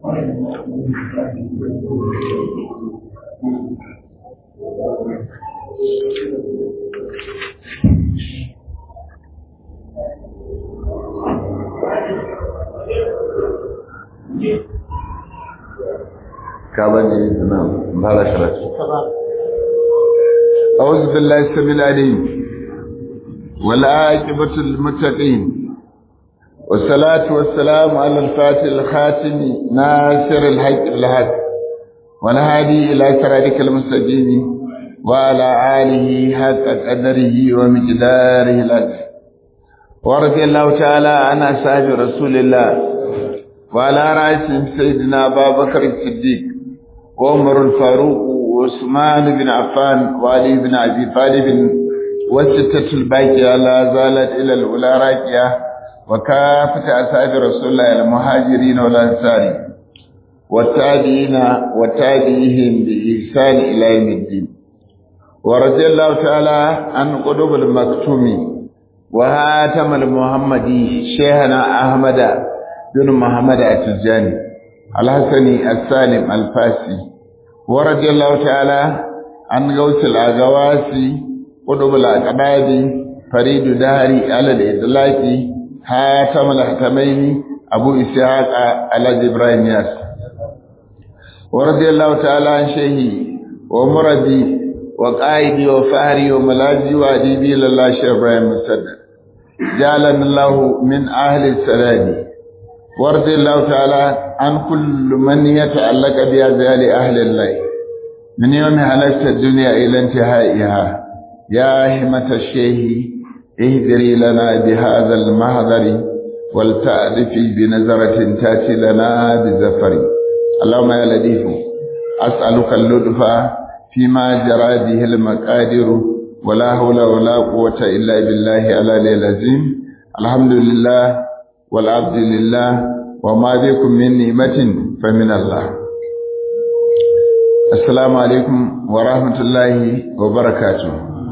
كابني نعم هذا شرط أعوذ بالله السميع العليم والعاقبة للمتقين والصلاة والسلام على الفاتح الخاتم ناصر الحق بالحق والهادي إلى صراطك المستقيم وعلى آله حق قدره ومقداره العظيم ورضي الله تعالى عن أصحاب رسول الله وعلى رأسهم سيدنا أبا بكر الصديق وعمر الفاروق وعثمان بن عفان وعلي بن أبي طالب والستة الباقية لا زالت إلى الأولى راكية وكافة أصحاب رسول الله المهاجرين والأنصار والتابعين وتابعيهم بإحسان إلى يوم الدين ورضي الله تعالى عن قلوب المكتوم وهاتم المحمدي شيخنا أحمد بن محمد التجاني الحسني السالم الفاسي ورضي الله تعالى عن غوث الأغواسي قطب الأقباد فريد داري على الإطلاق هاتم الهتمين أبو إسحاق على إبراهيم ياس ورضي الله تعالى عن شيخي ومربي وقائدي وفهري وملاذي وأديبي لله شيخ إبراهيم مسدد جعلنا الله من أهل السلام ورضي الله تعالى عن كل من يتعلق بأزيال أهل الله من يوم هلكت الدنيا إلى انتهائها يا همة الشيخ اهدري لنا بهذا المهدر ولتألفي بنظرة تأتي لنا بزفر اللهم يا لطيف أسألك اللطف فيما جرى به المقادر ولا حول ولا قوة إلا بالله على العظيم الحمد لله والعبد لله وما بكم من نعمة فمن الله السلام عليكم ورحمة الله وبركاته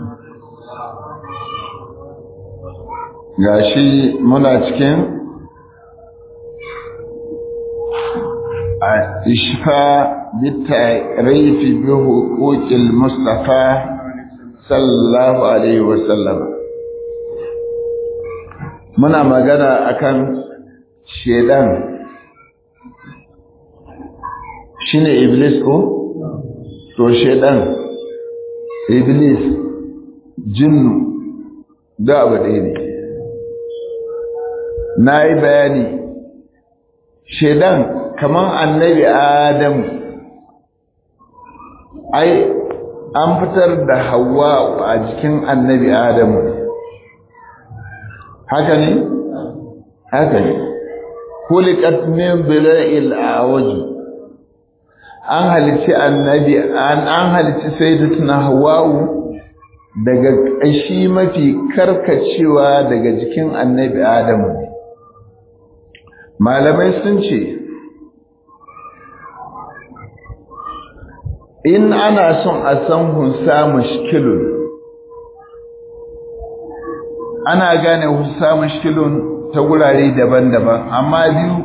gashi muna cikin ishfa bitarifi bi huquqil mustafa sallallahu alaihi wasallam muna magana akan shedan shine iblis ko to shedan iblis jinnu da abu ɗaya ne na yi bayani shedan kaman annabi adamu ai an fitar da hawa a jikin annabi adamu haka ne haka ne kulikat min bila'il awaji an halici annabi an an halici sayyidatuna hawa'u daga ƙashi mafi karkacewa daga jikin annabi adamu malamai sun ce in ana son a san hunsa mushkilun ana gane hunsa mushkilun ta gurare daban-daban amma biyu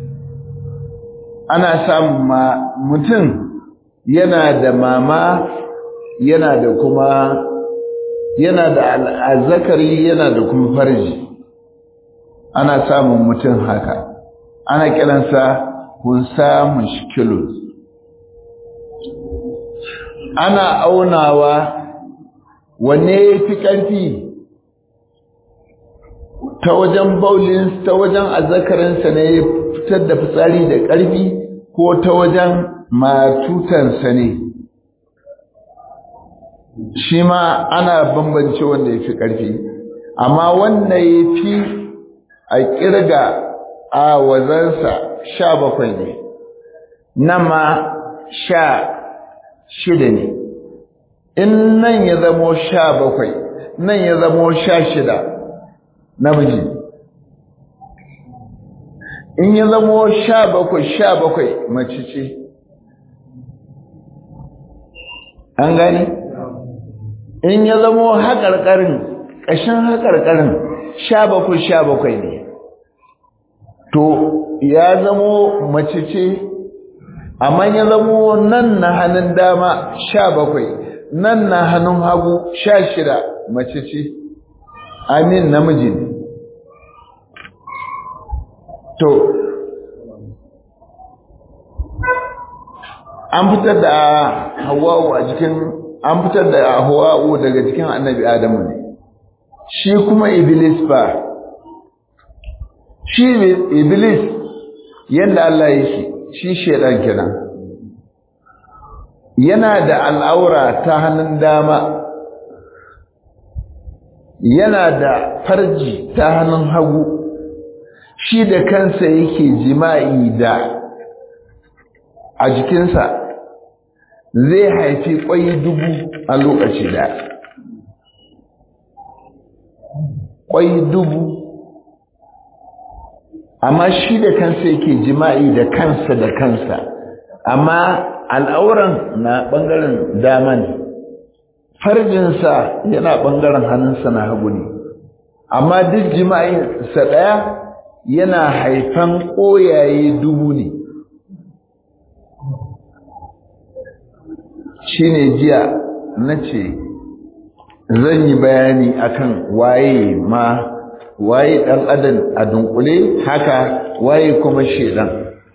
ana samun ma mutum yana da mama yana da kuma yana da al'azakari yana da kuma farji ana samun mutum haka ana kiransa hunsa mushkilun ana aunawa wanne ya fi ƙarfi ta wajen baulin ta wajen azzakarinsa ne ya fitar da fitsari da ƙarfi ko ta wajen matutansa ne shi ma ana bambance wanda ya fi ƙarfi amma wanda ya fi a ƙirga a wazansa sha bakwai ne nan ma sha shida ne in nan ya zamo sha bakwai nan ya zamo sha shida namiji in ya zamo sha bakwai sha bakwai mace ce an gane in ya zamo haƙarƙarin ƙashin haƙarƙarin sha bakwai sha bakwai ne to ya zamo mace ce amma ya zamo nan na hannun dama sha bakwai nan na hannun hagu sha shida mace ce amin namiji ne to an fitar da hawa'u a jikin an fitar da hawa'u daga jikin annabi adamu ne shi kuma iblis ba shi iblis yadda Allah ya shi shi shedan kenan yana da al'aura ta hannun dama yana da farji ta hannun hagu shi da kansa yake jima'i da a jikinsa zai haifi ƙwai dubu a lokaci da ƙwai dubu amma shi da kansa yake jima'i da kansa da kansa amma al'auran na ɓangaren dama ne farjinsa yana ɓangaren hannunsa na hagu ne amma duk jima'insa ɗaya yana haifan ƙoyaye dubu ne shi ne jiya na ce zan yi bayani akan waye ma waye ɗan adam a dunkule haka waye kuma shedan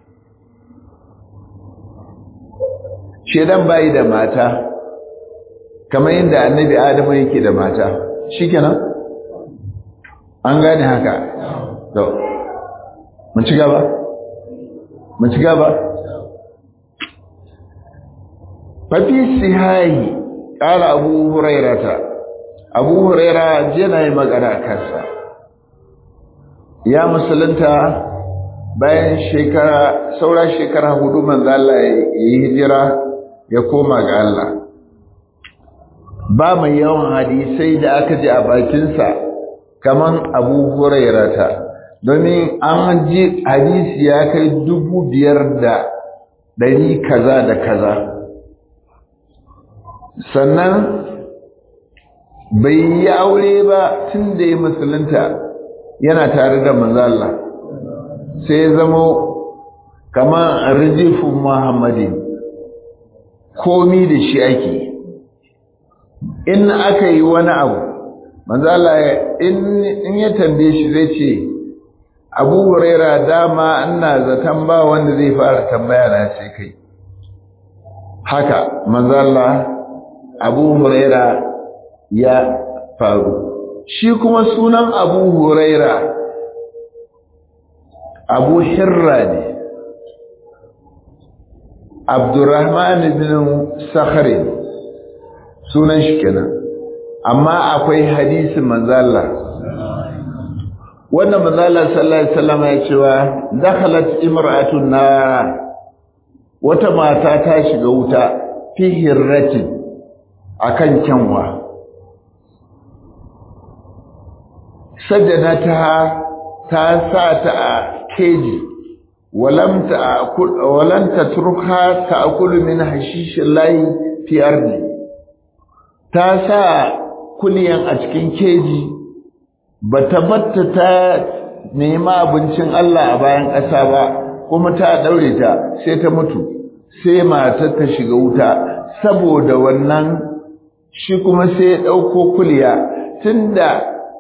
shedan bayi da mata kamar yadda annabi adamu yake da mata shikenan an gane haka to mun ci gaba mun ci gaba fafi sihahi ƙara abu hurairata abu huraira jena yi magana kansa ya musulunta bayan shekara saura shekara hudu manzo Allah ya yi hijira ya koma ga Allah ba mai yawan hadisai da aka ji a bakinsa kaman abu hurairata domin an ji hadisi ya kai dubu biyar da ɗari kaza da kaza sannan bai yi aure ba tun da ya musulunta yana tare da manzo Allah sai ya zama kamar rijifin muhammadin komi da shi ake in aka yi wani abu manzo Allah in ya tambaye shi zai ce Abu Huraira dama ina zaton ba wanda zai fara tambaya na sai kai haka manzo Allah Abu Huraira ya faru shi kuma sunan Abu Huraira Abu Hirra ne Abdurrahman ibn Sakhri sunan shi kenan amma akwai hadisin manzo Allah wannan manzo Allah sallallahu alaihi wasallam ya cewa dakhalat imra'atun nar wata mata ta shiga wuta fi hirratin akan kyanwa sajadata ta sa ta a keji walam ta walan tatruka ta'kulu min hashishin layi fi ardi ta sa kuliyan a cikin keji bata batta ta nema abincin Allah a bayan ƙasa ba kuma ta daure ta sai ta mutu sai matar ta shiga wuta saboda wannan shi kuma sai ya ɗauko kuliya tunda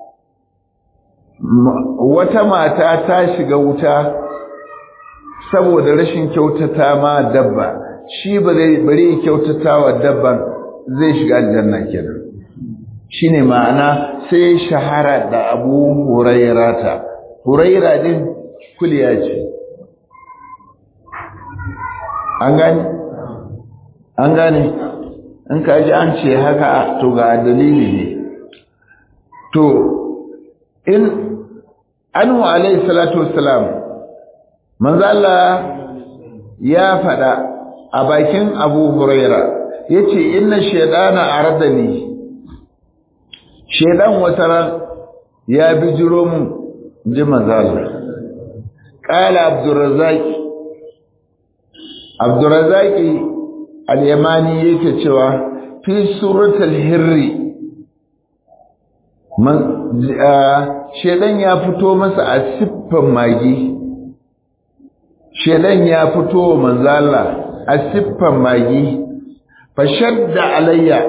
wata mata ta shiga wuta saboda rashin kyautata ma dabba shi ba zai bari kyautata wa dabban zai shiga aljanna kenan shine ma'ana sai shahara da Abu Hurairata Huraira din kuliya ce an gane an gane in ka ji an ce haka to ga dalili ne to in anhu alayhi salatu wassalam manzo Allah ya fada a bakin Abu Huraira yace inna shaytana aradani shaydan wataran ya bijiro mu ji manzo Allah qala Abdurrazzaq Abdurrazzaq al-Yamani yake cewa fi suratul hirri man shedan ya fito masa a siffan magi shedan ya fito manzo Allah a siffan magi fashadda alayya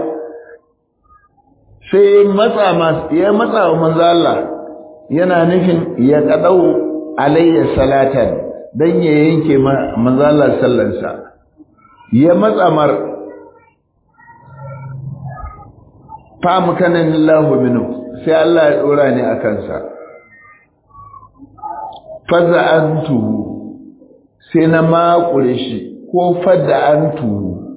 sai matsa mas ya matsa wa manzo Allah yana nufin ya kadau alayya salatan dan ya yanke manzo Allah sallansa ya matsa mar fa mukanan lahu minhu sai Allah ya dora ni akan sa faza'antu sai na makure shi ko fada'antu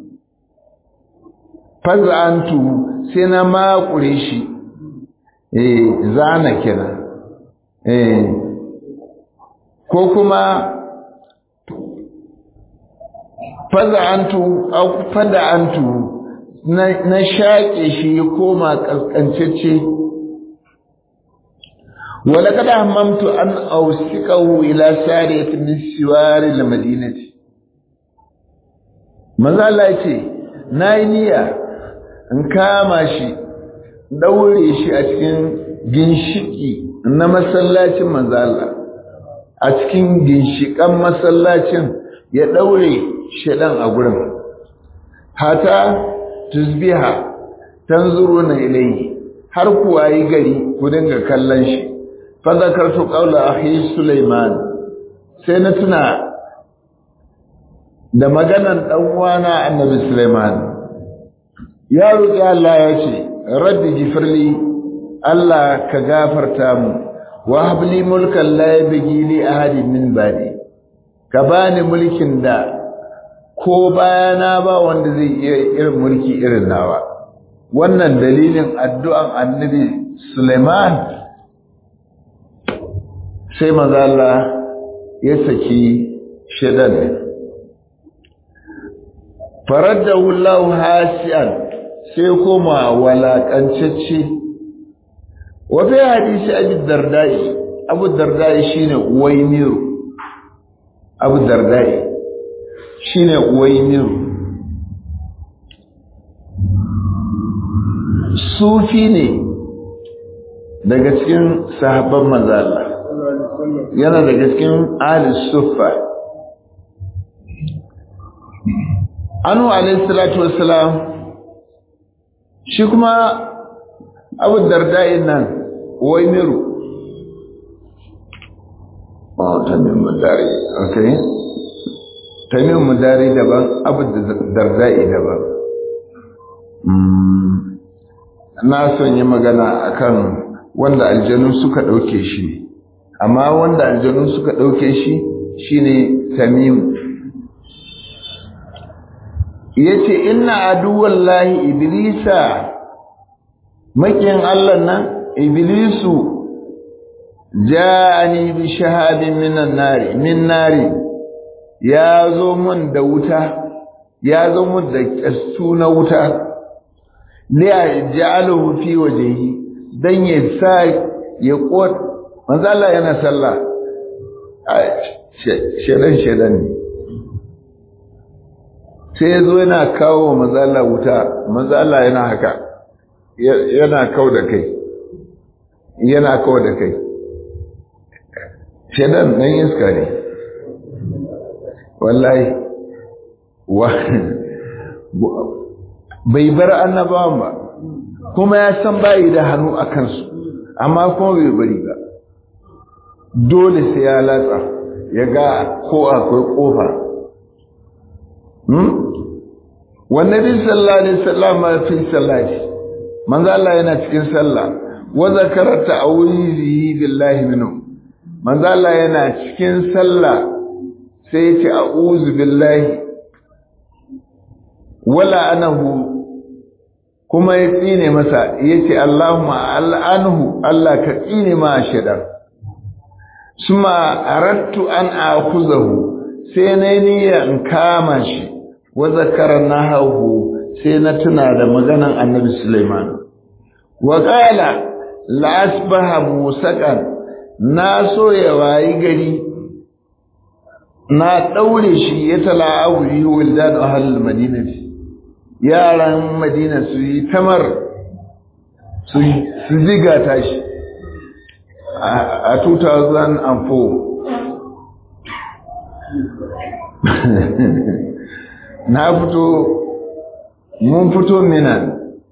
faza'antu sai na makure shi eh zana kira eh ko kuma faza'antu au fada'antu na na shaƙe shi ya koma kaskancacce ولقد هممت أن أوسقه إلى سارية من سوار المدينة maza Allah ya ce na yi niyya in kama shi daure shi a cikin ginshiki na masallacin manzo Allah a cikin ginshikan masallacin ya daure shedan a gurin hata tusbiha tanzuruna ilayhi har kuwa yi gari ku dinga kallon shi fadakartu qawla akhi Sulaiman sai na tuna da maganan dan uwana Annabi Sulaiman ya roki Allah ya ce rabbi gifirli Allah ka gafarta mu wa habli mulkan la yabghi li ahadin min ba'di ka bani mulkin da ko bayana ba wanda zai iya irin mulki irin nawa wannan dalilin addu'an Annabi Sulaiman sai maza Allah ya saki shedan faraddahu Allah hasian sai koma walakancacce wa fi hadisi Abu Dardai Abu Dardai shine Uwaymir Abu Dardai shine Uwaymir sufi ne daga cikin sahabban manzo Allah yana daga cikin alis suffa anu alayhi salatu wassalam shi kuma abu darda'in nan wai miru oh tamim mudari okay tamim mudari daban abu darda'i daban na son yi magana akan wanda aljanu suka ɗauke shi amma wanda aljanu suka ɗauke shi shine tamim yace inna aduwallahi iblisa makiyin Allah nan iblisu ja'ani bi shahadin minan nari min nari ya zo mun da wuta ya zo mun da kastu na wuta li ja'aluhu fi wajhihi dan ya sa ya kot manzo Allah yana sallah shedan shedan ne sai ya zo yana kawo wa manzo Allah wuta manzo Allah yana haka yana kau da kai yana kau da kai shedan nan iska ne wallahi wa bai bar annabawan ba kuma ya san bayi da hannu a kansu amma kuma bai bari ba dole sai ya latsa ya ga ko akwai kofa wannan bin sallah alaihi wasallam fi sallati manzo Allah yana cikin sallah wa zakara ta'awizi billahi minhu manzo Allah yana cikin sallah sai ya ce a'udhu billahi wala anahu kuma ya tsine masa ya ce Allahumma al'anhu Allah ka tsine ma shaidan suma arattu an akuzahu sai na niyya in kama shi wa zakara nahahu sai na tuna da maganan annabi Sulaiman wa qala la asbaha musaqan na so ya wayi gari na daure shi ya tala'awu yi wildan ahlul madinati yaran madina su yi tamar su ziga tashi a 2004 na fito mun fito minan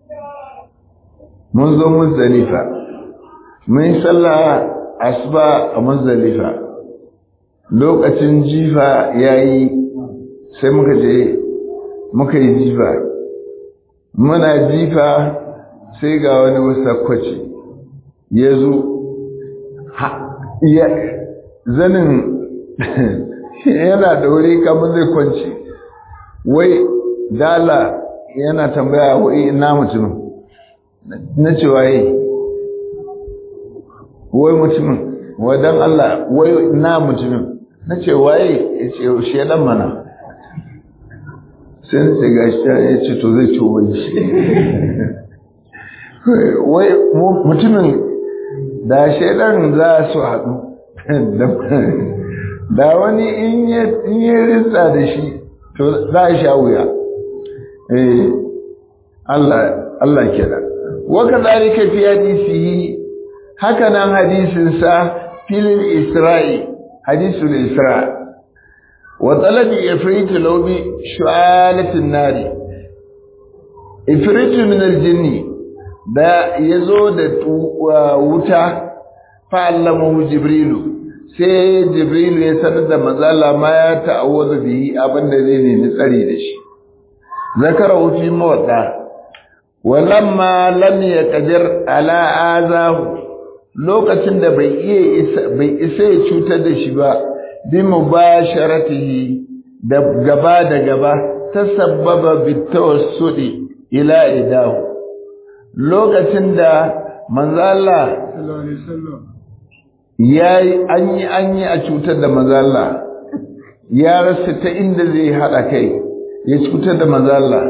mun zo muzdalifa mun yi sallah asuba a muzdalifa lokacin jifa ya yi sai muka je muka yi jifa muna jifa sai ga wani wasakwaci ya zo zanin yana da wuri kamar zai kwanci wai dala yana tambaya wai ina mutumin na ce waye wai mutumin wadan Allah wai ina mutumin na ce waye ya ce shedan mana sai na ce gashi ya ce to zai ci wani shi wai mutumin da shedan za su haɗu da wani in yi rinsa da shi to za a sha wuya Allah kira waka zalika fi hadisihi haka nan hadisinsa filin isra'i hadisul isra wa talabi ifrit lawbi shu'alatin nari ifrit min aljinni da yazo da wuta fa'allamahu jibrilu sai jibrilu ya sanar da mazala ma ya ta'awwazu bihi abinda zai nemi tsari da shi zakara fi mawadda walamma lam yaqdir ala azahu lokacin da bai iya isa bai isa ya cutar da shi ba bi mubasharatihi da gaba da gaba tasabbaba bitawassudi ila idahu lokacin da manzo Allah ya yi an yi an yi a cutar da mazalla ya rasa ta inda zai haɗa kai ya cutar da mazalla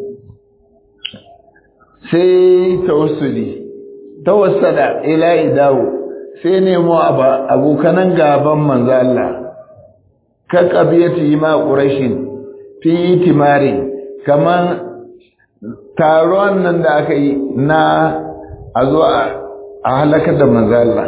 sai tawassuli tawassada ila idawo sai nemo abokanan gaban manzalla ka qabiyati ma quraishin fi timari kaman taron nan da aka yi na a zo a halakar da manzalla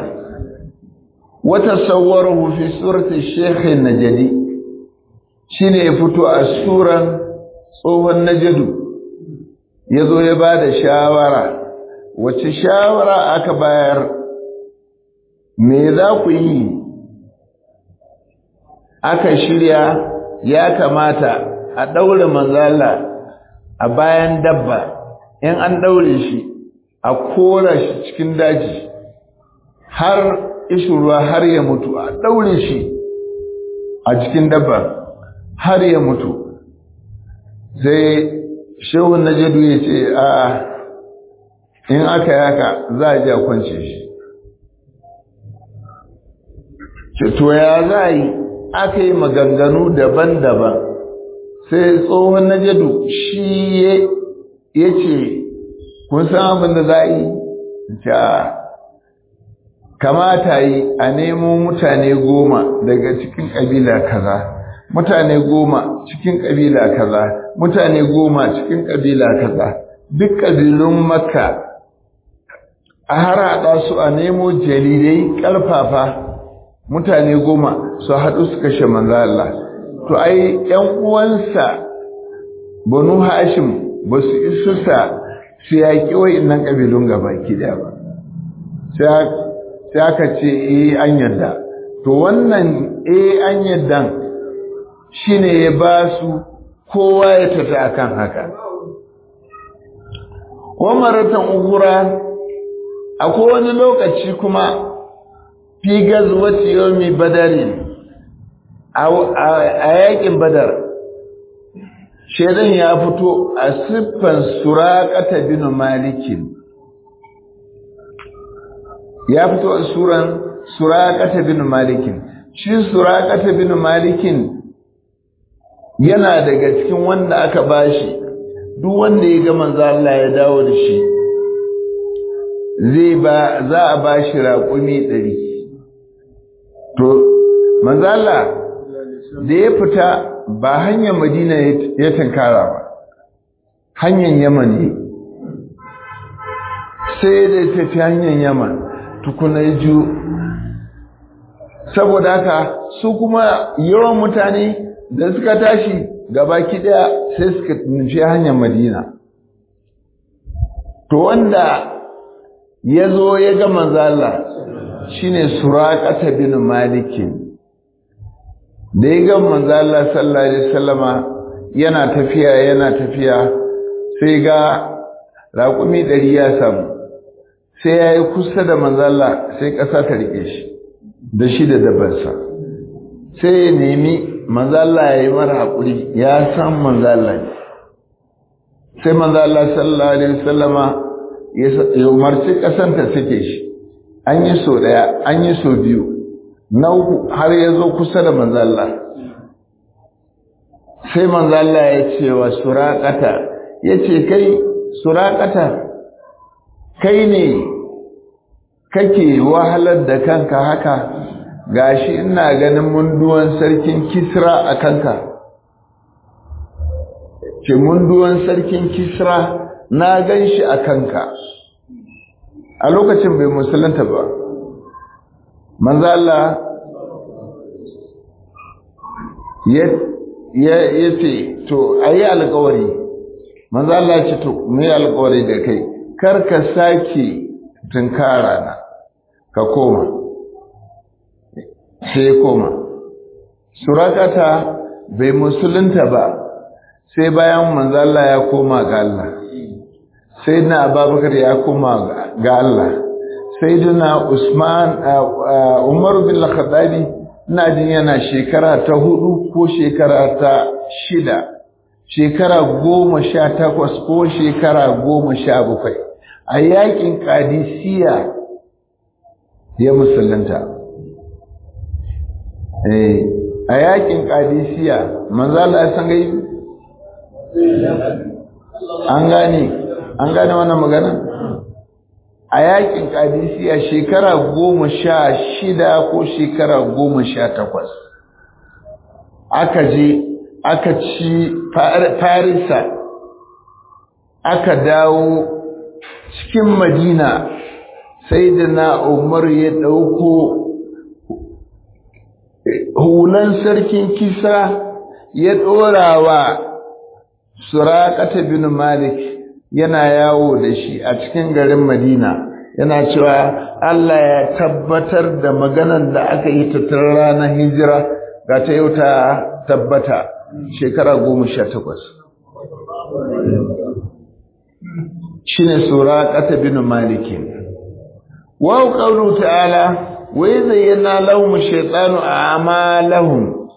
وتصوره في سورة الشيخ النجدي shine ya fito a suran tsohon najadu ya zo ya ba da shawara wace shawara aka bayar me za ku yi aka shirya ya kamata a ɗaure manzala a bayan dabba in an ɗaure shi a kora shi cikin daji har ishin ruwa har ya mutu a ɗaure shi a cikin dabba har ya mutu sai shehun na jadu ya ce a in aka yaka za a ji a kwance shi to ya za a yi aka yi maganganu daban-daban sai tsohon na jadu shi ya ce kun san abin da za a yi kamata yi a nemo mutane goma daga cikin ƙabila kaza mutane goma cikin ƙabila kaza mutane goma cikin ƙabila kaza duk ƙabilun makka a harhaɗa su a nemo jalilai ƙarfafa mutane goma su haɗu su kashe manzo Allah to ai ƴan uwansa banu hashim ba su isusa su yaƙi wa'innan ƙabilun gabaki ɗaya ba sai sai aka ce eh an yadda to wannan eh an yaddan shine ya ba su kowa ya tafi akan haka wa maratan ugura akwai wani lokaci kuma fi gazwati yawmi badarin a yakin badar shedan ya fito a siffan suraqata bin malikin ya fito a suran suraqata bin malikin shi suraqata bin malikin yana daga cikin wanda aka bashi duk wanda ya ga manzo Allah ya dawo da shi zai ba za a bashi raƙumi ɗari to manzo Allah da ya fita ba hanyar Madina ya tankara ba hanyar Yaman ne sai da tafi hanyar Yaman tukuna ya ju saboda haka su kuma yawan mutane da suka tashi gabaki daya sai suka nufi hanyar madina to wanda ya zo ya ga manzo Allah shine suraqata bin malikin da ya ga manzo Allah sallallahu alaihi wasallama yana tafiya yana tafiya sai ga raƙumi ɗari ya samu sai ya yi kusa da manzo Allah sai ƙasa ta rike shi da shi da dabarsa sai ya nemi manzo Allah ya yi mara haƙuri ya san manzo Allah ne sai manzo Allah sallallahu alaihi wasallama ya umarci ƙasan ta sake shi an yi so ɗaya an yi so biyu na uku har ya zo kusa da manzo Allah sai manzo Allah ya ce wa suraqata yace kai suraqata kai ne kake wahalar da kanka haka gashi ina ganin munduwan sarkin Kisra a kanka ce munduwan sarkin Kisra na ganshi a kanka a lokacin bai musulunta ba manzo Allah ya ce to a yi alkawari manzo Allah ce to mu yi alkawari da kai kar ka sake tunkara na ka koma sai koma surakata bai musulunta ba sai bayan manzo Allah ya koma ga Allah sai na ababakar ya koma ga Allah sai duna Usman Umar bin Khattabi ina jin yana shekara ta hudu ko shekara ta shida shekara goma sha takwas ko shekara goma sha bakwai a yakin kadisiya ya musulunta a yakin kadisiya manzala ya san gai an gane an gane wannan magana a yakin kadisiya shekara goma sha shida ko shekara goma sha takwas aka je aka ci farisa aka dawo cikin madina sai da na umar ya ɗauko hulan sarkin kisa ya ɗora wa suraƙata bin malik yana yawo da shi a cikin garin Madina yana cewa Allah ya tabbatar da maganar da aka yi tattara ranar hijira ga ta yau ta tabbata shekara goma sha takwas shi ne sura ƙata bin malikin wa ƙaunu ta'ala wai zayyana lahum shaitanu a amalahum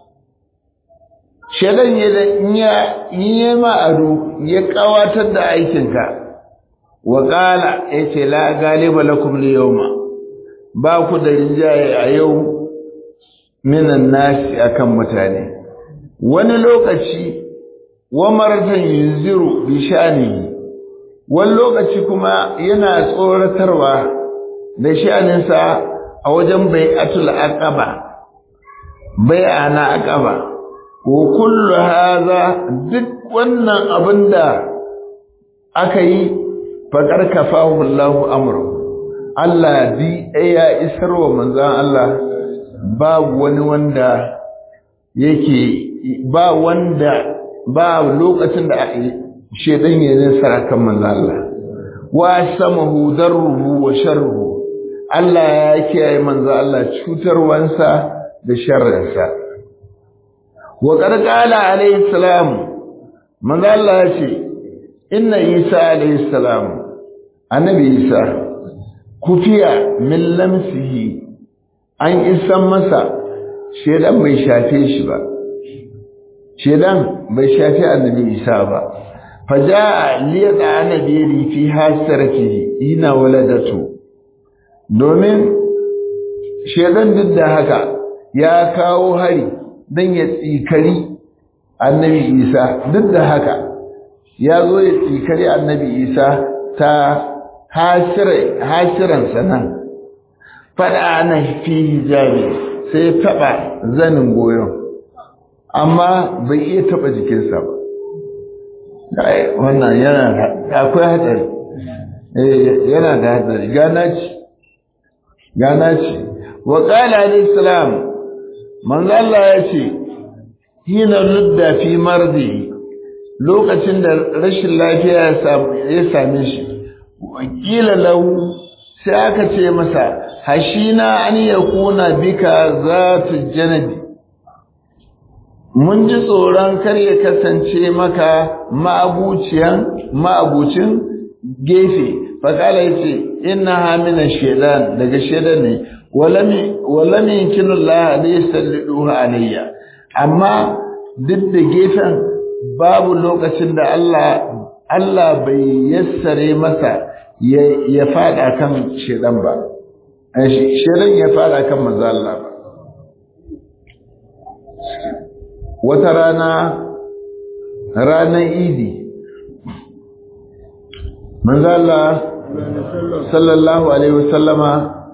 shaidan ya yi ma ado ya kawatar da aikinka wa ƙala ya ce la galiba lakum liyawma ba ku da rinjaye a yau minan nasi akan mutane wani lokaci wa maratan yunziru bi shanihi wani lokaci kuma yana tsoratarwa da shaninsa a wajen bai'atul aqaba bai'ana aqaba wa kullu hadha duk wannan abinda aka yi faqar kafahu Allahu amru Allah di ya isarwa manzon Allah babu wani wanda yake ba wanda ba lokacin da shedan ya nasara kan manzon Allah wa samahu darruhu wa sharruhu Allah ya kiyaye manzon Allah cutarwansa da sharrinsa wa ƙarƙala alaihi salam manzo Allah ya ce inna Isa alaihi salam annabi Isa kufiya min lamsihi an isan masa shedan bai shafe shi ba shedan bai shafe annabi Isa ba faja'a liyada annabi fi hasaratihi ina waladatu domin shedan duk da haka ya kawo hari don ya tsikari annabi isa duk da haka ya zo ya tsikari annabi isa ta hasiransa nan faɗa na fi hijabi sai ya taɓa zanin goyon amma bai iya taɓa jikinsa ba wannan yana akwai hatsari yana da hatsari gana ce gana ce wa ƙala alaihi salam manzo Allah ya ce hina rudda fi mardi lokacin da rashin lafiya ya same shi wakila lahu sai aka ce masa hashina an yakuna bika zatu janabi mun ji tsoron kar ya kasance maka ma'abuciyan ma'abucin gefe faƙala ya ce ina hamina shaidan daga shaidan ne walami yankinu Allah ne ya salliduha alayya amma duk da gefen babu lokacin da Allah Allah bai yassare masa ya fada kan shaidan ba shaidan ya fada kan manzo Allah ba wata rana ranar idi manzala sallallahu alaihi wasallama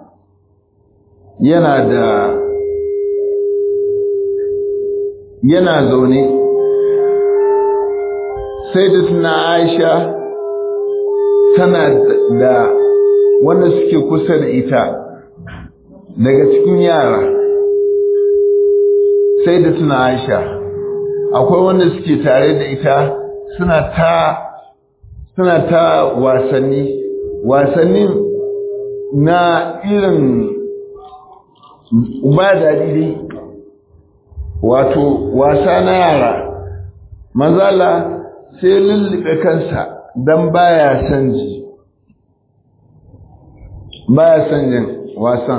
yana da yana zaune sai da tuna aisha tana da wanda suke kusa da ita daga cikin yara sai da tuna aisha akwai wanda suke tare da ita suna ta suna ta wasanni wasannin na irin ba daɗi wato wasa na yara mazala sai lullube kansa don baya son ji baya son jin wasan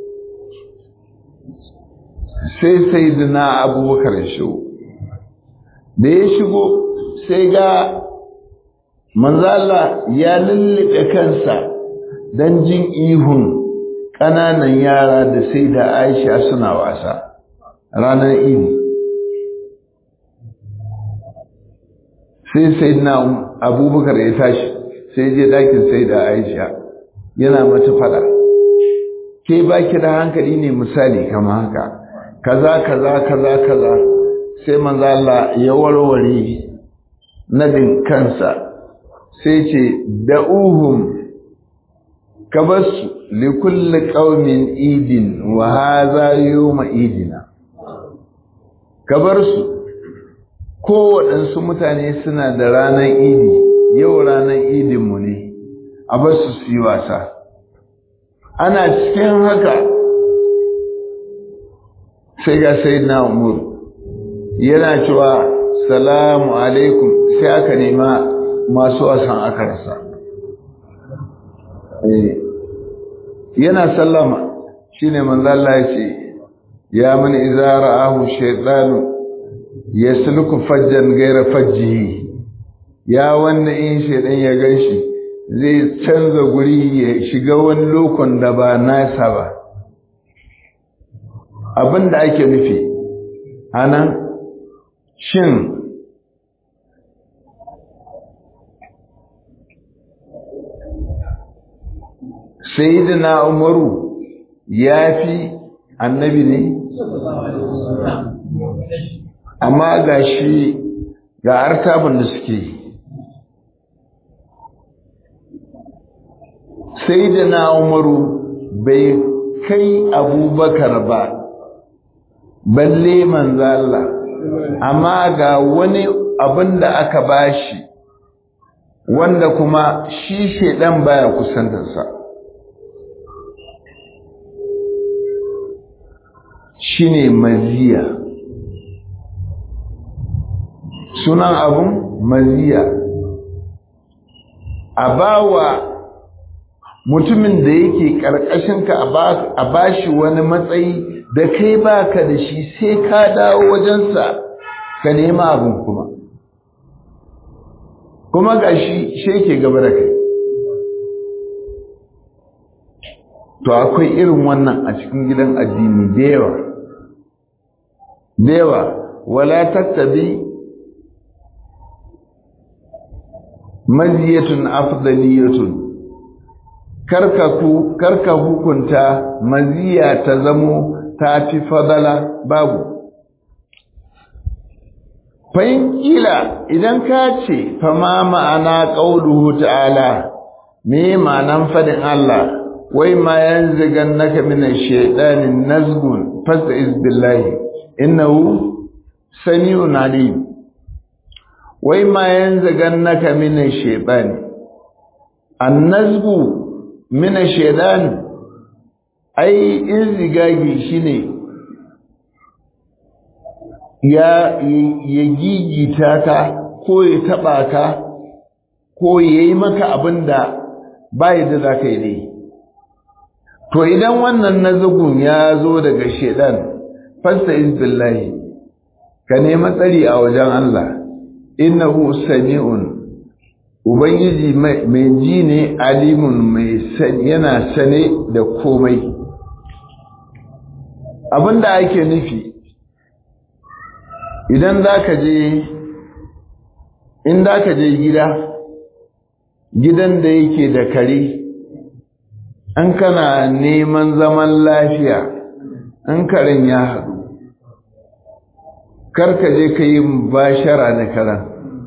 sai sai na abubakar shigo da ya shigo sai ga manzala ya lullube kansa don jin ihun ƙananan yara da sai da aisha suna wasa ranar idi sai sai na abubakar ya tashi sai je ɗakin sai da aisha yana mata fada ke baki da hankali ne misali kama haka kaza kaza kaza kaza sai manzo Allah ya warware nadin kansa sai ce da'uhum kabasu li kulli qaumin idin wa hadha yawma idina kabarsu kowaɗansu mutane suna da ranar idi yau ranar idinmu ne a basu su yi wasa ana cikin haka sai ga sai na umar yana cewa salamu alaikum sai aka nema masu wasan aka rasa yana sallama shine manzo Allah ya ce ya man idza ra'ahu shaytanu yasluku fajjan ghayra fajjihi ya wannan in shaydan ya ganshi zai canza guri ya shiga wani lokon da ba nasa ba abinda ake nufi anan shin sayyidina umaru ya fi annabi ne amma ga shi ga artabin da suke sayyidina umaru bai kai abubakar ba balle manzo Allah amma ga wani abin da aka bashi wanda kuma shi shedan baya kusantarsa shine maziya sunan abun maziya a bawa mutumin da yake ƙarƙashinka a bashi wani matsayi da kai baka da shi sai ka dawo wajensa ka nema abin kuma kuma ga shi sheke gaba da kai to akwai irin wannan a cikin gidan addini da yawa da yawa wala tattabi maziyatun afdaliyatun karka ku karka hukunta maziya ta zamo ta fi fadala babu fa'in kila idan ka ce fama ma'ana qauluhu ta'ala me ma'anan fadin Allah wai ma yanzigan naka min ash-shaytanin nazgun fasta'iz billahi innahu sami'un alim wai ma yanzu gannaka mina shaytan annazbu mina shaytan ai izigagi shine ya ya gigita ka ko ya taba ka ko yayi maka abinda bai da zaka yi dai to idan wannan nazugun ya zo daga shedan fasta billahi ka nemi tsari a wajen Allah innahu sami'un ubangiji mai ji ne alimun mai yana sane da komai abinda ake nufi idan zaka je in zaka je gida gidan da yake da kare an kana neman zaman lafiya in karen ya haɗu karka je ka yi bashara da karen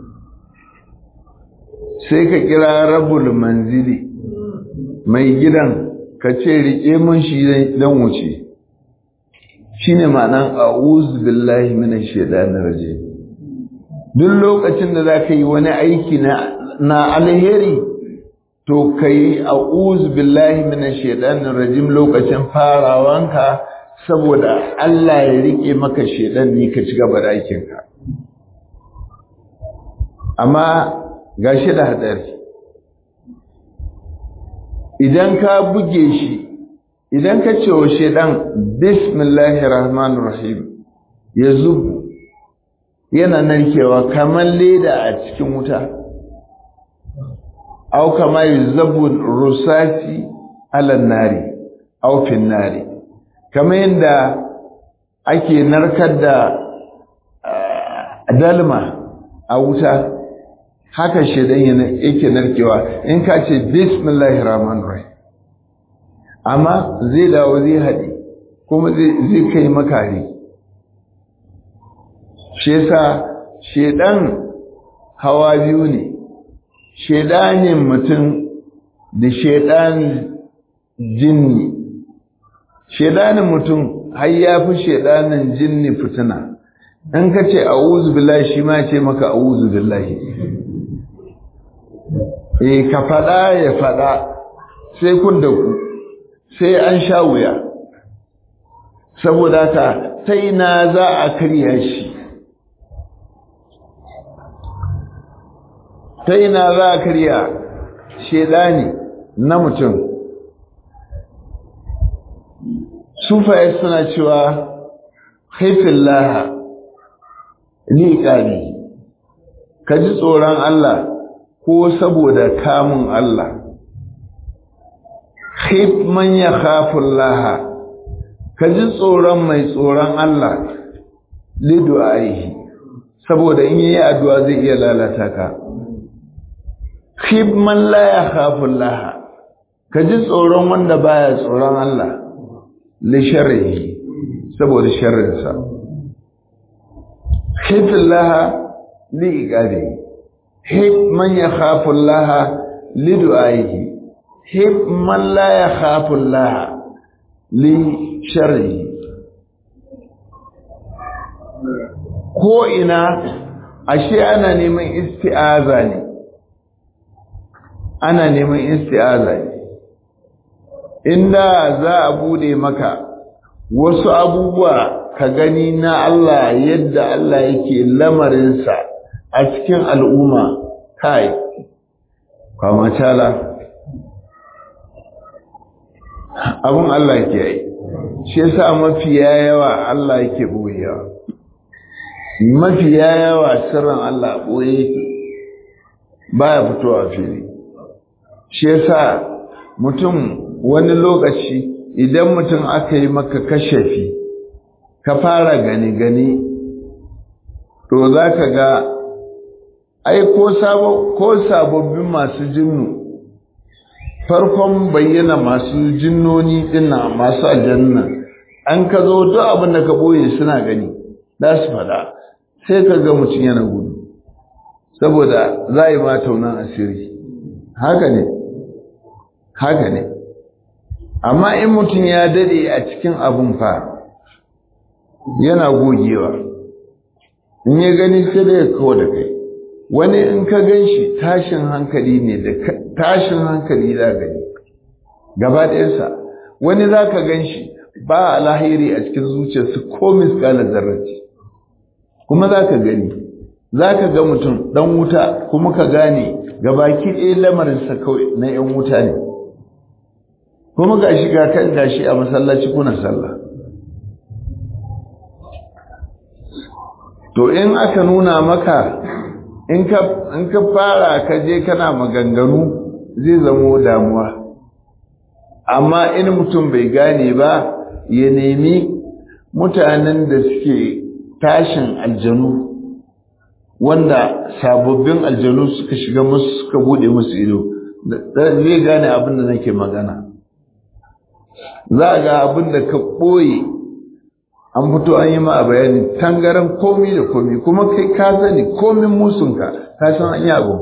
sai ka kira rabul manzili mai gidan ka ce riƙe mun shi don wuce shi ne ma'anan a'uz billahi mina shaidanar raje duk lokacin da za ka yi wani aiki na alheri to ka yi a'uz billahi mina shaidanar rajim lokacin farawanka saboda Allah ya riƙe maka shaidan ne ka ci gaba da aikinka amma ga shi da hadari idan ka buge shi idan ka ce wa shaidan bismillahir rahmanir rahim ya zubu yana narkewa kamar leda a cikin wuta au kama yuzabu rusasi ala nari au fin nari kamar yadda ake narkar da dalma a wuta haka shaidan yake narkewa in ka ce bismillahir rahmanir rahim amma zai dawo zai haɗe kuma zai kai makari shi yasa shaidan hawa biyu ne shaidanin mutum da shaidanin jinni shaidanin mutum har ya fi shaidanin jinni fitina in ka ce a'udhu billahi shi ma ce maka a'udhu billahi eh ka fada ya fada sai kun da ku sai an sha wuya saboda ka ta ina za a karya shi ta ina za a karya shedani na mutum sufaye suna cewa haifin laha liƙani ka ji tsoron Allah ko saboda kamun Allah khif man ya khafun laha ka ji tsoron mai tsoron Allah lidu'aihi saboda in yi addu'a zai iya lalata ka khif man la ya khafun laha ka ji tsoron wanda baya tsoron Allah li sharrihi saboda sharrinsa khifin laha li iqabi hif man ya khafun laha li du'aihi hif man la ya khafun laha li sharrihi ko ina ashe ana neman isti'aza ne ana neman isti'aza ne inda za a bude maka wasu abubuwa ka gani na Allah yadda Allah yake lamarinsa a cikin al'umma kai kwamacala abun Allah ke yi shi yasa mafiya yawa Allah yake boyewa mafiya yawa sirrin Allah boye yake baya fitowa fili shi yasa mutum wani lokaci idan mutum aka yi maka kashafi ka fara gani-gani to za ka ga ai ko sababbin masu jinnu farkon bayyana masu jinnoni dinna masu aljanna an ka zo duk abin da ka boye suna gani za su fada sai ka ga mutum yana gudu saboda za yi ma taunan asiri haka ne haka ne amma in mutum ya dade a cikin abun fa yana gogewa in ya gani sai da ya kawo da kai wani in ka gan shi tashin hankali ne da tashin hankali za gani gaba ɗayansa wani za ka gan shi ba alahiri a cikin zuciyarsa ko miskalar zarraci kuma za ka gani za ka ga mutum ɗan wuta kuma ka gane gabaki ɗaya lamarinsa kawai na ‘yan wuta ne kuma ga shi ga kan gashi a masallaci kuna sallah to in aka nuna maka in ka fara ka je kana maganganu zai zamo damuwa amma in mutum bai gane ba ya nemi mutanen da suke tashin aljanu wanda sababbin aljanu suka shiga musu suka bude musu ido zai gane abin da nake magana za ga abin da ka ɓoye an fito an yi ma a bayani tangaran komi da komi kuma kai ka sani komin musunka ka san an yi abu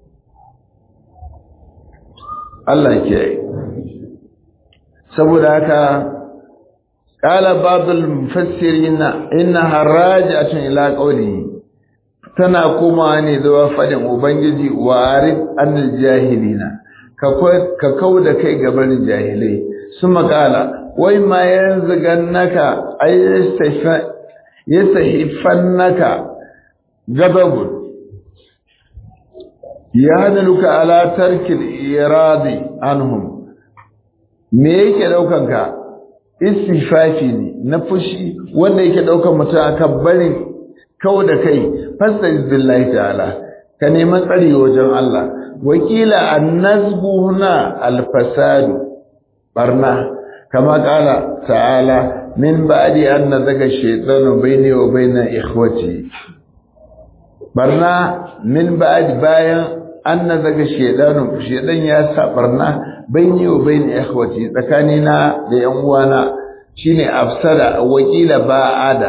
Allah ke yi saboda haka ƙala babul mufassirin inna harajatun ila qawli tana komawa ne zuwa fadin ubangiji wa arif anil jahilina ka kau da kai gaban jahilai su makala wai ma yanzu gannaka ai yastahifannaka gababun ya hadaluka ala tarkil iradi anhum me yake daukan ka istifafi ne na fushi wanda yake daukan mutum akan barin kau da kai fasta'iz billahi ta'ala ka neman tsari wajen Allah wakila annazbu huna alfasadu barna kama kala ta'ala min ba'di an nazaga shaytanu bayni wa bayna ikhwati barna min ba'di bayan an nazaga shaytanu shaytan ya sa barna bayni wa bayna ikhwati tsakanina da yan uwana shine afsada wakila ba'ada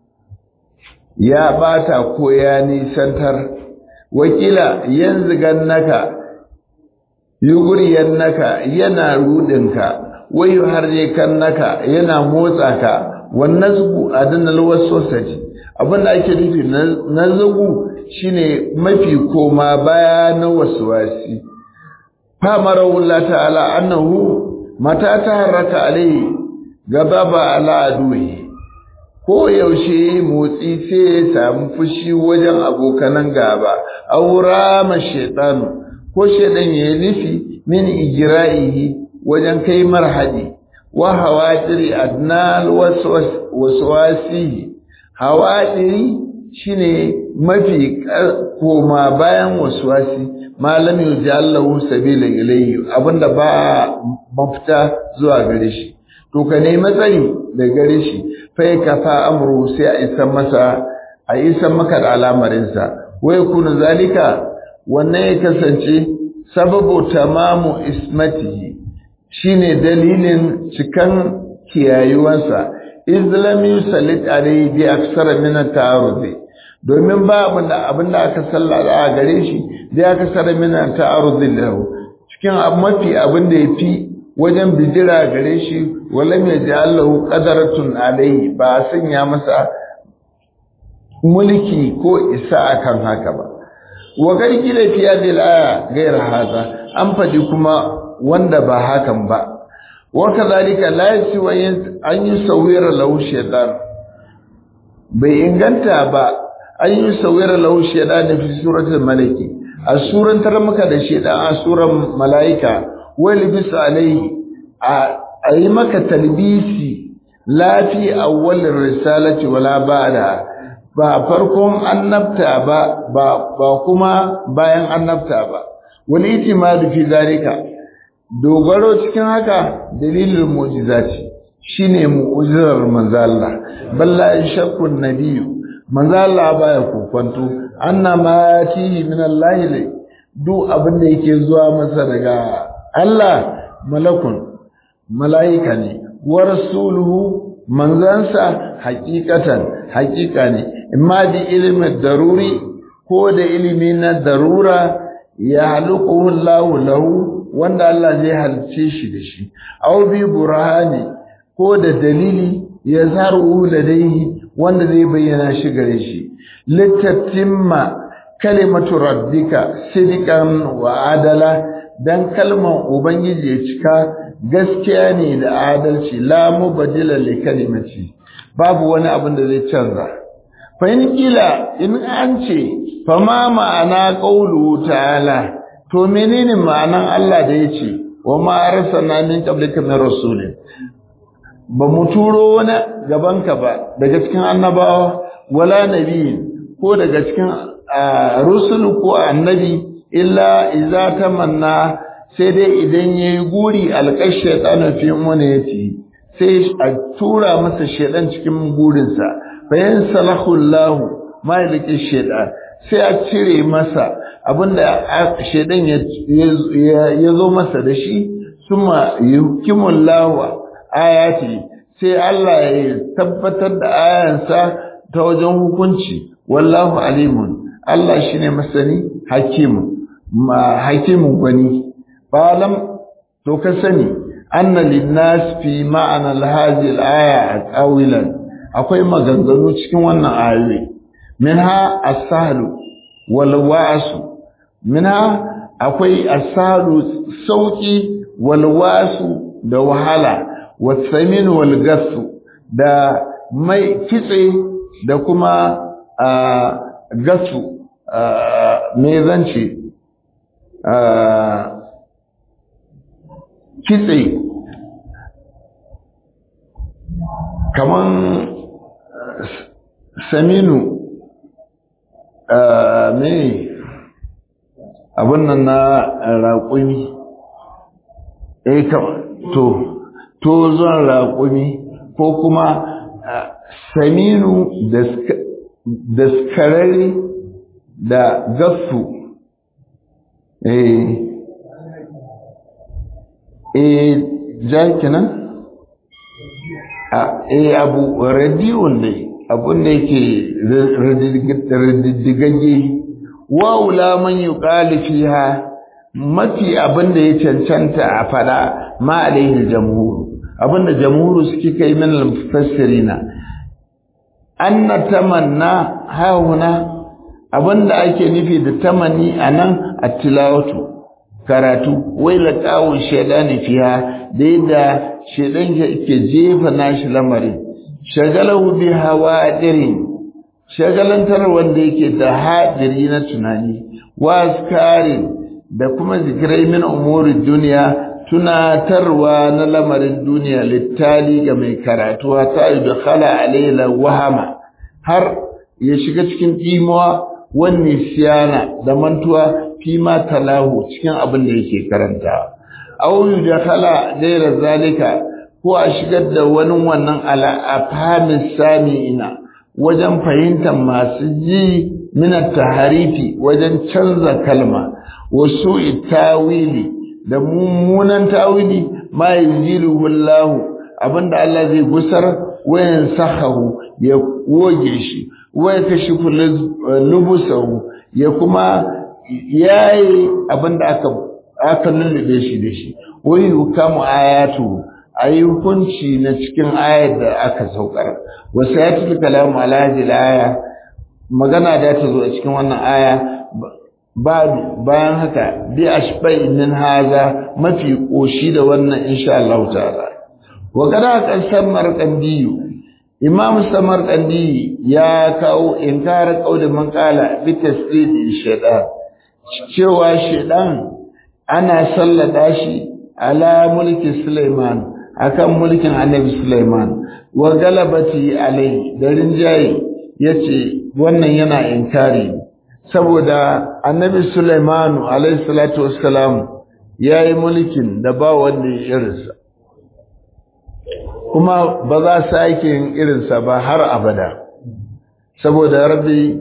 ya bata ko ya nisantar wakila yanzu gannaka yuguriyannaka yana rudinka wayu harjekannaka yana motsa ka wannan zugu adannal waswasati abinda ake nufi na zugu shine mafi koma baya na waswasi famara Allah ta'ala annahu mata taharraka alai gababa ala aduhi ko yaushe motsi sai ya samu fushi wajen abokanan gaba aura ma shaytanu ko shaydan ya nufi min ijra'ihi wajen kai marhadi wa hawadiri adnal waswasihi hawadiri shine mafi koma bayan waswasi malam yujallahu sabila ilayhi abinda ba mafita zuwa gare shi to ka nemi tsari da gare shi fa ka fa amru sai a isan masa a isan maka da alamarinsa wai kun zalika wannan ya kasance sababu tamamu ismatihi shine dalilin cikan kiyayuwansa islam yusallit alayhi bi aksara min at-ta'arudi domin ba abinda abinda aka sallada a gare shi da aka sara min at-ta'arudi lahu cikin mafi abinda yafi wajen bijira gare shi walam yaj'alahu qadaratun alayhi ba sanya masa mulki ko isa akan haka ba wa gargila fi hadhihi al-aya ghayra hadha an fadi kuma wanda ba hakan ba wa kadhalika la yasiwa an yusawwira lahu shaytan bai inganta ba an yusawwira lahu shaytan fi suratul malaki a suran tar maka da shaytan a suran malaika wal bis alayhi a yi maka talbisi la fi awwal risalati wala ba'da ba farkon annabta ba ba kuma bayan annabta ba wal itimadu fi zalika dogaro cikin haka dalilin mu'jizati shine mu'jizar manzo Allah balla shakku nabiyyu manzo Allah baya kokonto anna ma tihi min Allah duk abin da yake zuwa masa daga Allah malakun malaika ne wa rasuluhu manzansa hakikatan hakika ne imma da ilimin daruri ko da ilimi na darura ya halukuhu lahu lahu wanda Allah zai halice shi da shi aw bi burhani ko da dalili ya zaru ladaihi wanda zai bayyana shi gare shi litatimma kalimatu rabbika sidqan wa adala dan kalman ubangiji ya cika gaskiya ne da adalci la mubadila li kalimati babu wani abin da zai canza fa in kila in an ce fa ma ma'ana qawlu ta'ala to menene ma'anan Allah da yace wa ma arsalna min qablika min rasulin ba mu turo wani gabanka ba daga cikin annabawa wala nabiyin ko daga cikin rusulu ko annabi illa iza tamanna sai dai idan yayi guri alqash shaytanu fi munati sai a tura masa shaydan cikin gurinsa fa yansalahu Allah ma yalqi shaytan sai a cire masa abinda shaydan ya zo masa da shi suma yukimullahu ayati sai Allah ya tabbatar da ayansa ta wajen hukunci wallahu alimun Allah shine masani hakimu ma hakimu gwani falam to ka sani anna linnas fi ma'ana hadhihi al-aya qawilan akwai maganganu cikin wannan ayoyi minha as-sahlu wal wa'su minha akwai as-sahlu sauki wal wa'su da wahala wasamin wal gasu da mai kitse da kuma gasu me zance kitse kaman saminu me abin nan na raƙumi eh to tozon raƙumi ko kuma saminu da skarari da gasu eh eh jakinan eh abu radiyon ne abun da yake radiddigagge wa'ula man yuqalu fiha mafi abin da ya cancanta a fada ma alaihi jamhur abinda jamhuru suke kai min al-mufassirina anna tamanna hauna abinda ake nufi da tamanni anan at-tilawatu karatu wai laqawun shaydani fiha da yadda shaydan yake jefa nashi lamarin shagalahu bi hawadirin shagalantar wanda yake da hadiri na tunani waskarin da kuma zikirai min umuri duniya tunatarwa na lamarin duniya littali ga mai karatu ta yi da khala alaila wahama har ya shiga cikin imuwa wani siyana da mantuwa fi ma talahu cikin abin da yake karanta aw da khala gaira zalika ko a shigar da wani wannan ala afhamis sami'ina wajen fahimtar masu ji min taharifi wajen canza kalma wasu tawili da mummunan tawili ma yaziluhu Allah abinda Allah zai gusar wayan sahahu ya goge shi waya kashifu lubusahu ya kuma yayi abinda aka aka lullube shi da shi wai hukamu ayatu ayi hukunci na cikin ayar da aka saukar wasu ya tafi kalamu ala hadhihi aya magana da ta zo a cikin wannan aya bayan haka bi ashbai min haza mafi koshi da wannan insha Allah ta'ala wa kada kan samarqandiyu imam samarqandi ya kawo inkar qaulin man qala bi tasdidi shaytan cewa shaytan ana sallada shi ala mulki Sulaiman akan mulkin Annabi Sulaiman wa galabati alai da rinjaye yace wannan yana inkari saboda Annabi Sulaiman alayhi salatu wassalam yayi mulkin da ba wanda ya irinsa kuma ba za su sake yin irinsa ba har abada saboda rabbi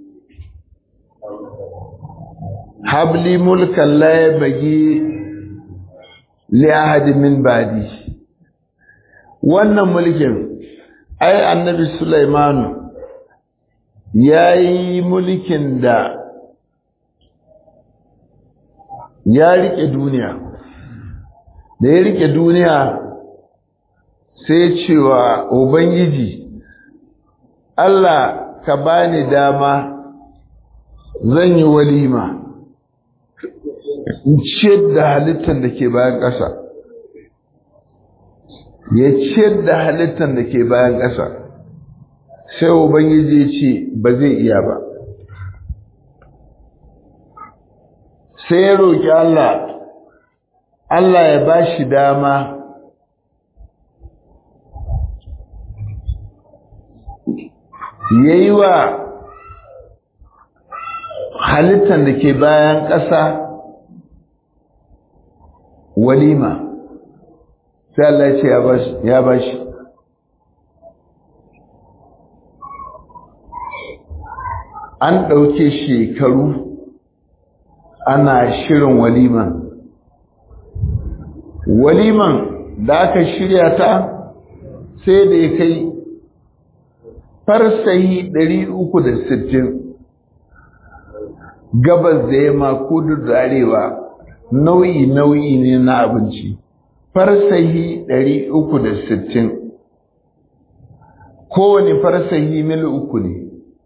habli mulkan la yabghi li ahad min ba'di wannan mulkin ai annabi Sulaiman yayi mulkin da ya rike duniya da ya rike duniya sai cewa ubangiji Allah ka bani dama zan yi walima in ciyar da halittar da ke bayan ƙasa ya ciyar da halittar da ke bayan ƙasa sai ubangiji ce ba zai iya ba sai ya roƙi Allah Allah ya ba shi dama ya yi wa halittar da ke bayan ƙasa walima sai Allah ce ya ba shi an ɗauke shekaru ana shirin waliman waliman da aka shirya ta sai da ya kai farsahi 360 gabas da yamma kudu da arewa nau'i nau'i ne na abinci farsahi 360 kowane farsahi mil uku ne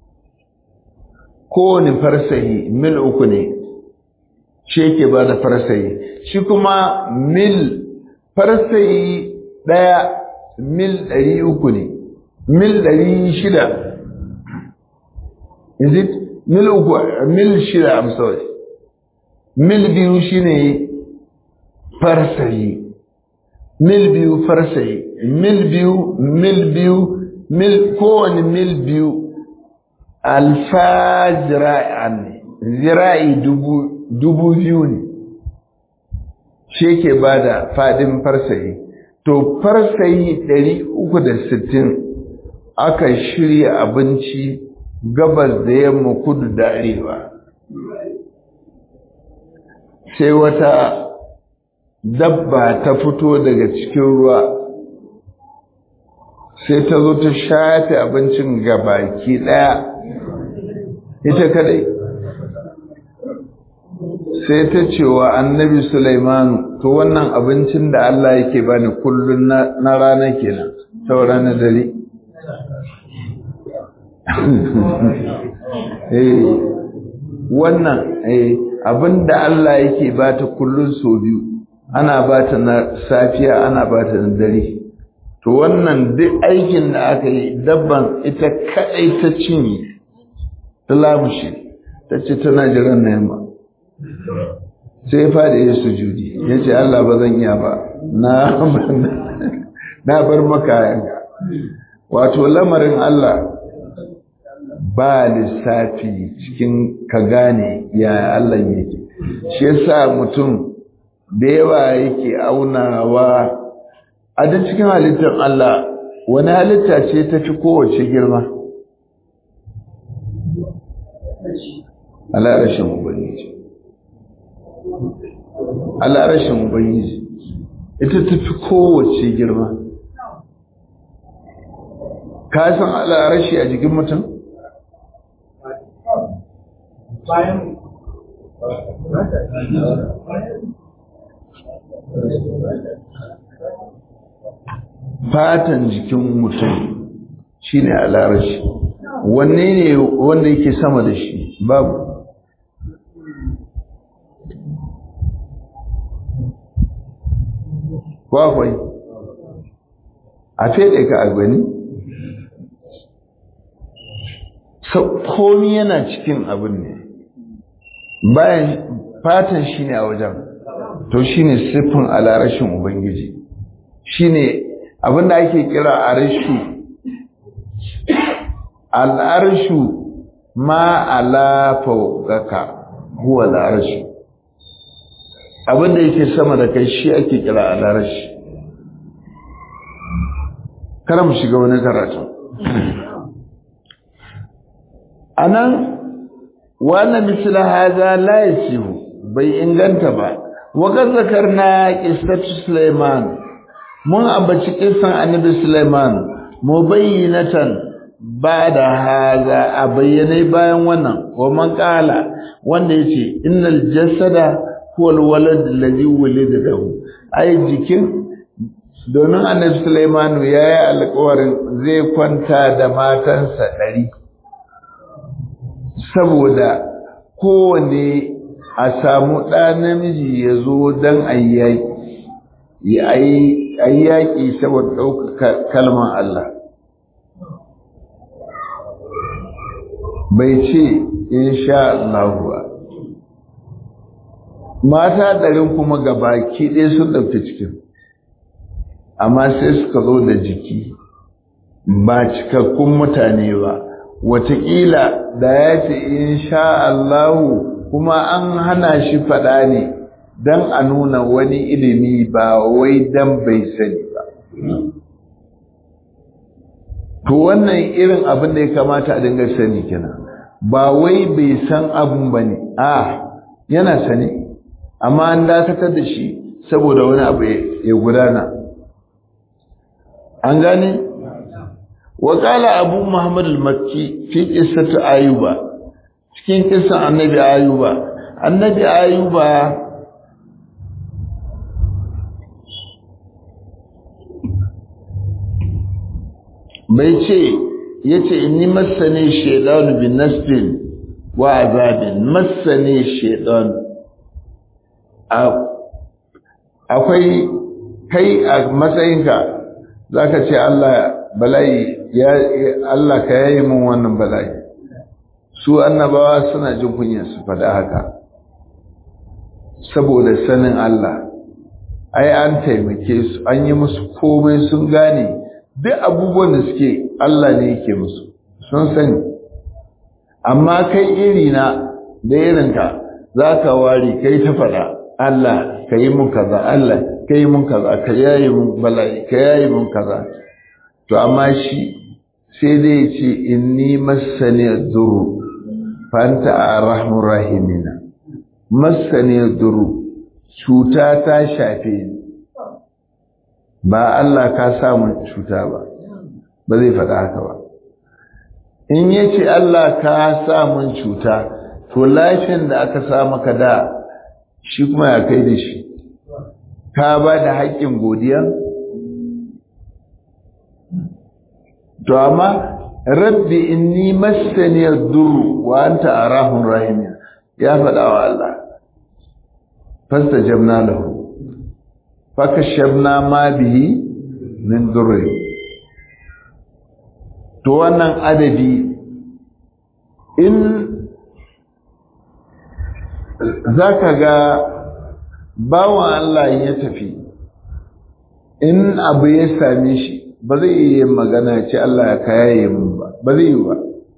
kowane farsahi mil uku ne shi yake ba da farsahi shi kuma mil farsahi ɗaya mil ɗari uku ne mil ɗari shida is it mil uku mil shida I'm sorry mil biyu shine farsahi mil biyu farsahi mil biyu mil biyu mil kowane mil biyu alfa zira'an ne zira'i dubu dubu biyu ne shi ke ba da faɗin farsayi to farsayi ɗari uku da sittin aka shirya abinci gabas da yamma kudu da arewa sai wata dabba ta fito daga cikin ruwa sai ta zo ta shafe abincin gabaki ɗaya ita kadai sai ta ce wa annabi Sulaimanu to wannan abincin da Allah yake bani kullun na rana kenan sau rana dare eh wannan eh abinda Allah yake bata kullun so biyu ana bata na safiya ana bata na dare to wannan duk aikin da aka yi dabban ita kadai ta cinye ta lamushe ta ce tana jiran na yamma sai faɗi ya sujudi ya ce Allah ba zan iya ba na bar maka yanka wato lamarin Allah ba lissafi cikin ka gane ya Allah yake shi yasa mutum da yawa yake aunawa a duk cikin halittar Allah wani halitta ce ta fi kowace girma ala rashin ubangiji ala rashin ubangiji ita ta fi kowace girma ka san ala rashi a jikin mutum bayan fatan jikin mutum shine alarashi wanne ne wanda yake sama da shi babu kwakwai a fede ka a gani komi yana cikin abin ne bayan fatan shi ne a wajen to shi ne siffin alarashin ubangiji shi ne abinda ake kira arshu al'arshu ma ala fawqaka huwa al'arshu abinda yake sama da kai shi ake kira al'arshi kada mu shiga wani karatu anan wannan misla haza la yasihu bai inganta ba wa kan zakarna qissatu sulaiman mun ambaci kissan annabi sulaiman mubayyinatan bada haza a bayyane bayan wannan wa man qala wanda yace innal jasada huwa alwalad alladhi wulida lahu ai jikin domin annabi Sulaimanu ya yi alkawarin zai kwanta da matansa ɗari saboda kowane a samu ɗa namiji ya zo don a yi yaƙi saboda ɗaukaka kalmar Allah bai ce in sha Allah ba mata ɗarin kuma gabaki ɗaya sun ɗauki cikin amma sai suka zo da jiki ba cikakkun mutane ba wataƙila da ya ce in sha Allahu kuma an hana shi faɗa ne don a nuna wani ilimi ba wai don bai sani ba to wannan irin abin da ya kamata a dinga sani kenan ba wai bai san abin ba ne a yana sani amma an dakatar da shi saboda wani abu ya gudana an gane waƙala abu muhammad al-makki fi ƙisatu ayuba cikin ƙisan annabi ayuba annabi ayuba bai ce ya ce inni masane shaidanu bin nasbin wa azabin masane shaidanu akwai kai a matsayinka za ka ce Allah bala'i ya Allah ka yayi mun wannan bala'i su annabawa suna jin kunyar su faɗa haka saboda sanin Allah ai an taimake su an yi musu komai sun gane duk abubuwan da suke Allah ne yake musu sun sani amma kai iri na da irinka za ka ware kai ta faɗa Allah ka yi mun kaza Allah ka yi mun kaza ka yayi mun bala'i ka yayi mun kaza to amma shi sai dai ce inni masani duru fanta arhamur rahimina masani duru cuta ta shafe ni ba Allah ka sa mun cuta ba ba zai faɗa haka ba in yace Allah ka sa mun cuta to lafiyar da aka sa maka da shi kuma ya kai da shi ka ba da haƙƙin godiya to amma rabbi inni massani ad-durr wa anta arahum rahim ya faɗa wa Allah fastajabna lahu fakashabna ma bihi min durr to wannan adadi in zaka ga bawan Allah ya tafi in abu ya same shi ba zai yi magana ce Allah ya kayaye mun ba ba zai yi ba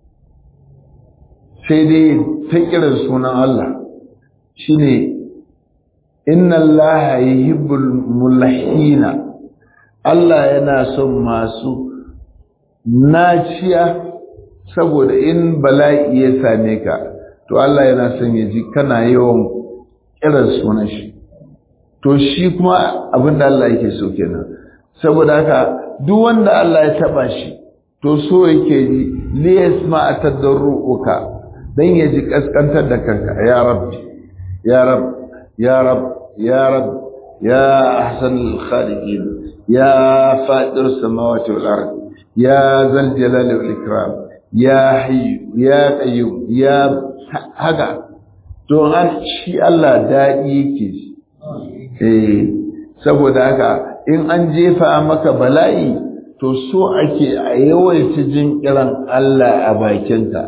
sai dai ta kiran sunan Allah shine inna Allah yuhibbul mulahina Allah yana son masu naciya saboda in bala'i ya same ka to Allah yana son ya ji kana yawan kiran sunan shi to shi kuma abin da Allah yake so kenan saboda haka duk wanda Allah ya taba shi to so yake ji li yasma atadarruka dan ya ji kaskantar da kanka ya rabbi ya rab ya rab ya rab ya ahsan al-khaliqin ya fadir samawati wal ard ya zal jalali wal ikram ya hayy ya qayyum ya haka to an shi Allah dadi yake ji eh saboda haka in an jefa maka bala'i to so ake a yawaita jin kiran Allah a bakinka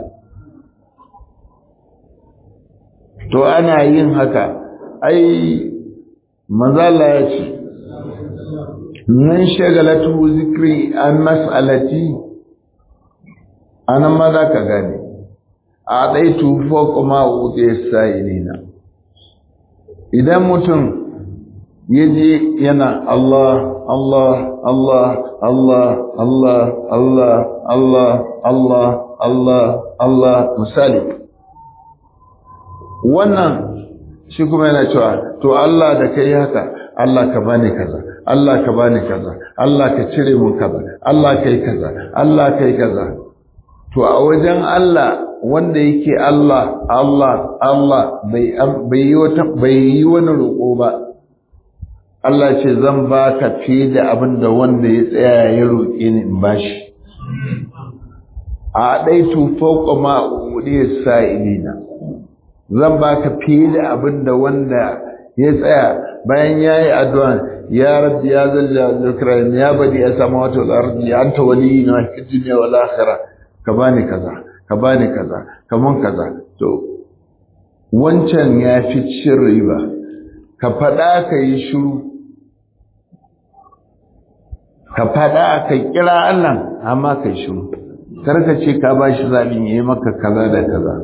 to ana yin haka ai manzala ya ce nan shagalatu zikri an mas'alati anan ma za ka gane a ɗaitu kuma wuce sa'ilina idan mutum ya je yana Allah Allah Allah Allah Allah Allah Allah Allah Allah Allah misali wannan shi kuma yana cewa to Allah da kai haka Allah ka bani kaza Allah ka bani kaza Allah ka cire mun kaza Allah kai kaza Allah kai kaza to a wajen Allah wanda yake Allah Allah Allah bai bai yi wata bai yi wani roƙo ba Allah ce zan ba ka fiye da abin da wanda ya tsaya ya roƙe ni in bashi a ɗaitu fauƙa ma'udiyar sa'ilina zan ba ka fiye da abin da wanda ya tsaya bayan ya yi addu'a ya rabbi ya zalla zikran ya badi ya sama wata al'ardi ya anta wali na fi duniya wal akhirah ka bani kaza ka bani kaza kaman kaza to wancan ya fi cin riba ka faɗa ka yi shiru ka faɗa ka kira Allah amma ka yi shiru karka ce ka ba shi zaɓin ya yi maka kaza da kaza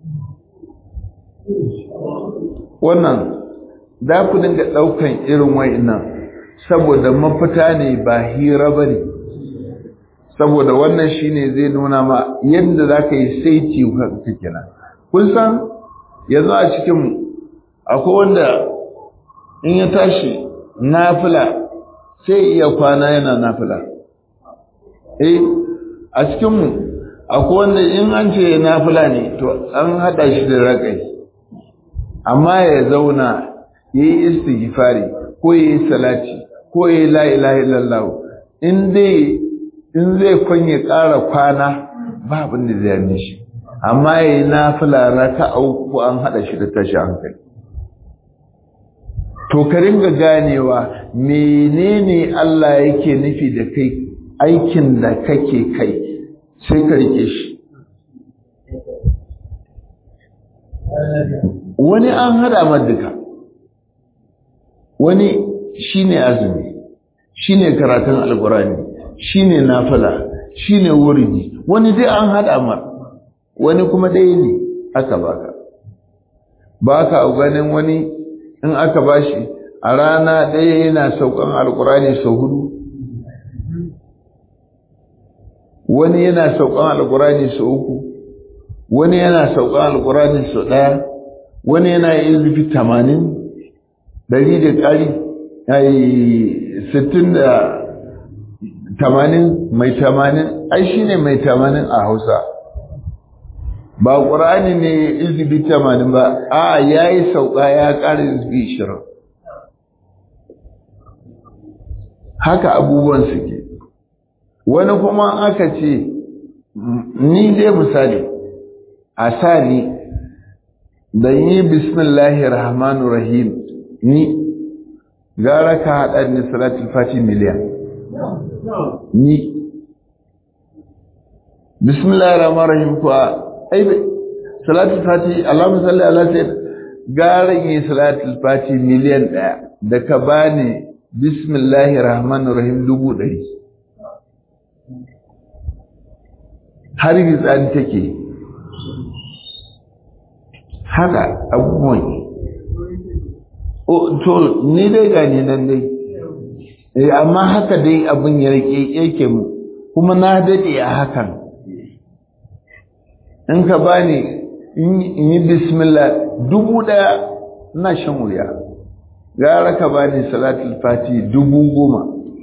wannan za ku dinga ɗaukan irin wa'innan saboda mafita ne ba hira ba ne saboda wannan shine zai nuna ma yadda za ka yi saiti ka kina kun san yanzu a cikin akwai wanda in ya tashi nafila sai iya kwana yana nafila eh a cikinmu akwai wanda in an ce nafila ne to an haɗa shi da raƙai amma ya zauna ya yi istighfari ko ya yi salati ko ya yi la'ilaha illallah in dai in zai kwanye ƙara kwana ba abin da zai yi shi amma ya yi nafila raka uku an haɗa shi da tashi hankali to ka ringa ganewa menene Allah yake nufi da kai aikin da kake kai sai ka rike shi wani an hada maduka wani shine azumi shine karatun alkurani shine nafila shine wuridi wani dai an hada mar wani kuma ɗaya ne aka baka baka ganin wani in aka bashi a rana ɗaya yana saukan alkurani sau hudu wani yana saukan alkurani sau uku wani yana saukan alkurani sau ɗaya wani yana yin zufi tamanin ɗari da ƙari ai sittin da tamanin mai tamanin ai shi ne mai tamanin a hausa ba ƙur'ani ne izubi tamanin ba a ya yi sauƙa ya ƙara izubi ishirin haka abubuwan suke wani kuma aka ce ni dai misali a sa ni da yi bismillahir rahmanir rahim ni gara ka haɗa ni salatul fati miliyan ni bismillahir rahmanir rahim kuwa ai salatul fati allahumma salli ala sayyid gara yi salatul fati miliyan ɗaya da ka bani bismillahir rahmanir rahim dubu ɗari har gitsani take haka abubuwan to ni dai gani nan dai eh amma haka dai abin ya yake mu kuma na dade a hakan in ka bani in yi bismillah dubu daya ina shan wuya gara ka bani salatul fati dubu goma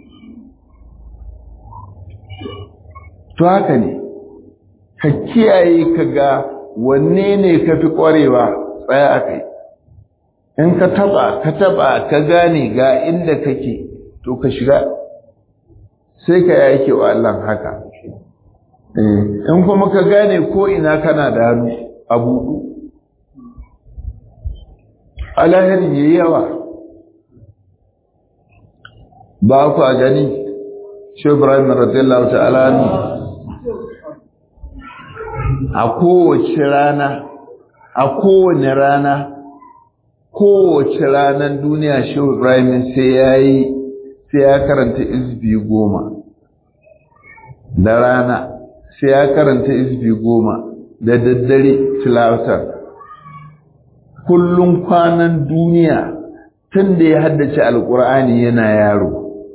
to haka ne ka kiyaye ka ga wanne ne ka fi ƙwarewa tsaya a kai in ka taba ka taba ka gane ga inda kake to ka shiga sai ka yake wa Allah haka in kuma ka gane ko ina kana da hannu a buɗu alahirin yayi yawa ba ku a gani shi Ibrahim radiyallahu ta'ala a kowace rana a kowane rana kowace ranar duniya shi Ibrahim sai ya yi sai ya karanta izbi goma da rana sai ya karanta izbi goma da daddare tilawatar kullum kwanan duniya tun da ya haddace alkur'ani yana yaro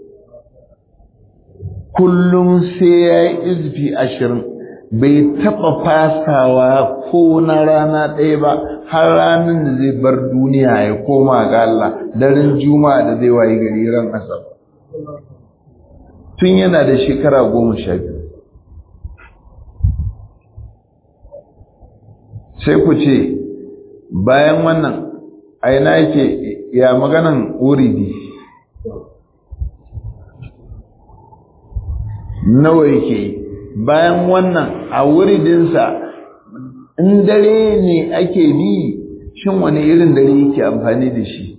kullum sai ya yi izbi ashirin bai taɓa fasawa ko na rana ɗaya ba har ranar da zai bar duniya ya koma ga Allah daren juma'a da zai wayi gari ran asabar tun yana da shekara goma sha biyu sai ku ce bayan wannan aina yake ya maganan uridi nawa yake bayan wannan a wuridinsa in dare ne ake bi shin wani irin dare yake amfani da shi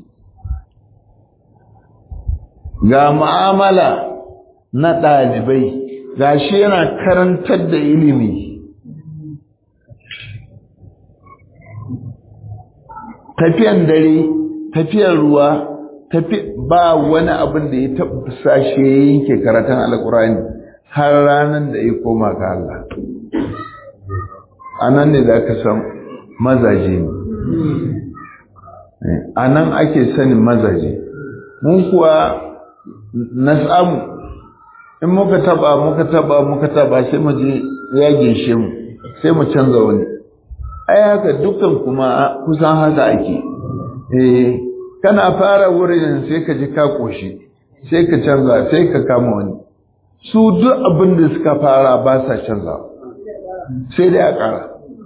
ga mu'amala na ɗalibai ga shi yana karantar da ilimi tafiyan dare tafiyan ruwa ba wani abin da ya taɓa sashe yanke karatun alkurani har ranar da ya koma ga Allah a nan ne za ka san mazaje ne a nan ake sanin mazaje mun kuwa na samu in muka taba muka taba muka taba sai mu je ya ginshe mu sai mu canza wani ai haka dukkan kuma kusan haka ake eh kana fara wurin sai ka ji ka koshi sai ka canza sai ka kama wani su duk abin da suka fara ba sa canza sai dai a ƙara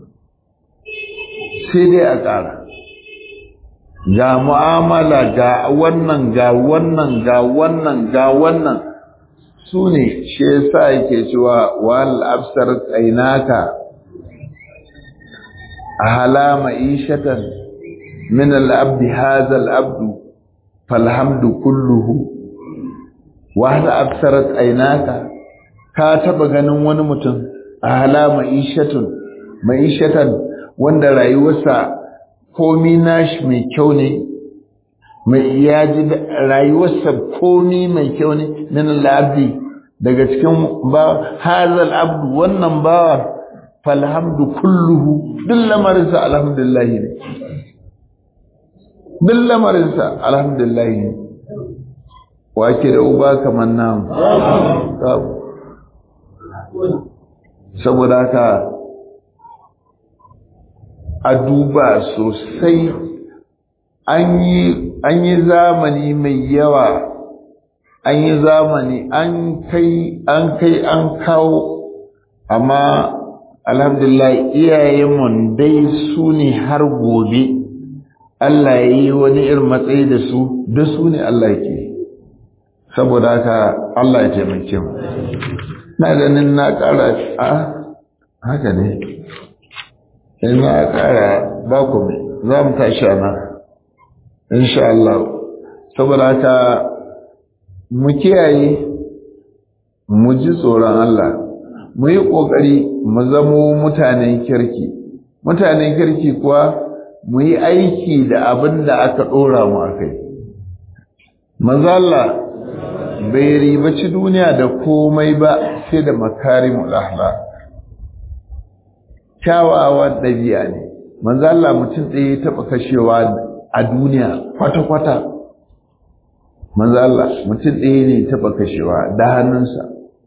sai dai a ƙara ga mu'amala ga wannan ga wannan ga wannan ga wannan su ne shi yasa yake cewa wal absar tsainaka ahala ma'ishatan min al-abdi hadha al-abdu falhamdu kulluhu wa hal absarat aynaka ka taba ganin wani mutum ahala ma'ishatun ma'ishatan wanda rayuwarsa komi nashi mai kyau ne mai ya ji rayuwarsa komi mai kyau ne min al-abdi daga cikin ba hazal abdu wannan bawa falhamdu kulluhu duk lamarinsa alhamdulillah ne duk lamarinsa alhamdulillah ne wake da uba kamar namu saboda haka a duba sosai an yi zamani mai yawa an yi zamani an kai an kai an kawo amma alhamdulillah iyayenmu dai su ne har gobe Allah ya yi wani irin matsayi da su da su ne Allah ke saboda haka Allah ya taimake mu na ganin na ƙara a haka ne in na ƙara ba ku mai za mu tashi a nan insha Allah saboda haka mu kiyaye mu ji tsoron Allah mu yi ƙoƙari mu zamo mutanen kirki mutanen kirki kuwa mu yi aiki da abin da aka ɗora mu a kai Allah bai ribaci duniya da komai ba sai da makarimul akhlaq kyawawan ɗabi'a ne Allah mutum ɗaya ya taɓa kashewa a duniya kwata-kwata Allah mutum ɗaya ne taɓa kashewa da hannunsa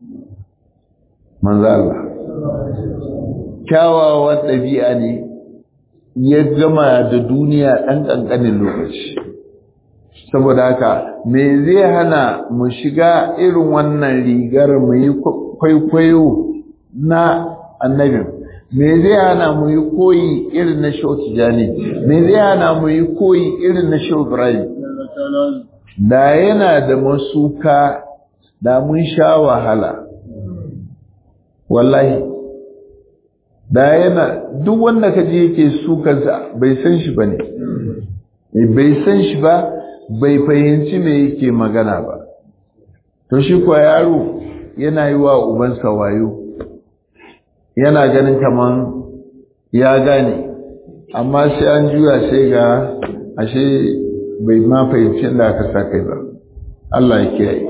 Allah kyawawan ɗabi'a ne ya gama da duniya ɗan ƙanƙanin lokaci saboda haka me zai hana mu shiga irin wannan rigar mu yi kwaikwayo na annabin me zai hana mu yi koyi irin na shau tijani me zai hana mu yi koyi irin na shau ibrahim da yana da masuka da mun sha wahala wallahi da yana duk wanda ka je yake sukansa bai san shi ba ne bai san shi ba bai fahimci me yake magana ba to shi kuwa yaro yana yi wa ubansa wayo yana ganin kaman ya gane amma sai an juya sai ga ashe bai ma fahimci da aka sa kai ba Allah ya kiyaye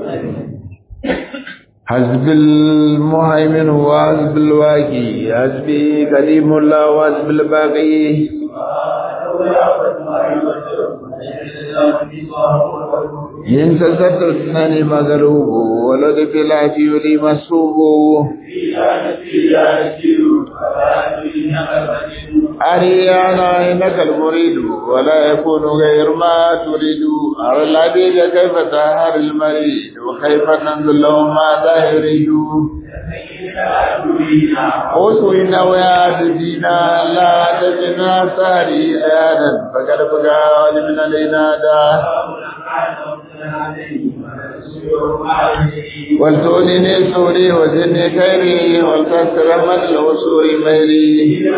حزب المهيمن وحزب الواقي حزبي كريم الله وحزب الباقي إن سكت اثنان مغلوب ولد في العفي لي مسوب أريانا إنك المريد ولا يكون غير ما تريد أرى العبيد كيف تهر المريد وكيف ننزل لهم ماذا يريد أسوينا ويا تجينا لا تجنا ساري آيانا فقد بقى من الإنادة ولتؤنني سوري وزدني خيري ولتسر من الوصول ميري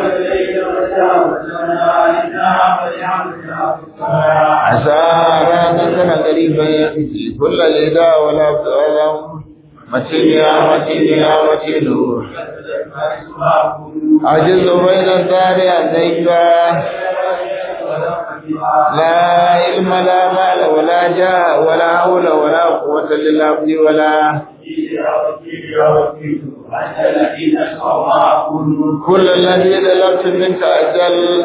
عسى رانك قريبا يأتي كل الإداء ولا أبدأ متين يا متين يا متين عجز بين الدار أديك لا علم لا مال ولا جاه ولا حول ولا قوة للعبد ولا كل الذي طلبت منك أجل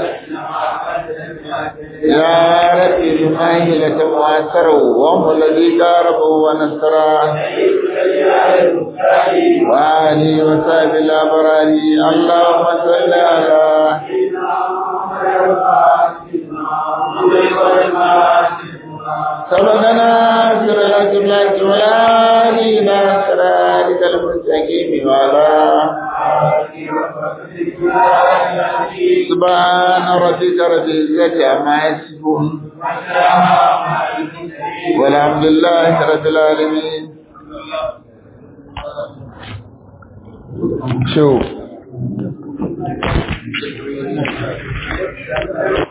يا ربي بماهلة مؤثر وهم الذي قاربوا ونصره وآله وصحبه الأبرار اللهم صل على سبقنا سر الأجملة والآلينا سرارك المستقيم وعلى سبحان ربك رب العزة عما يصفون والحمد لله رب العالمين شوف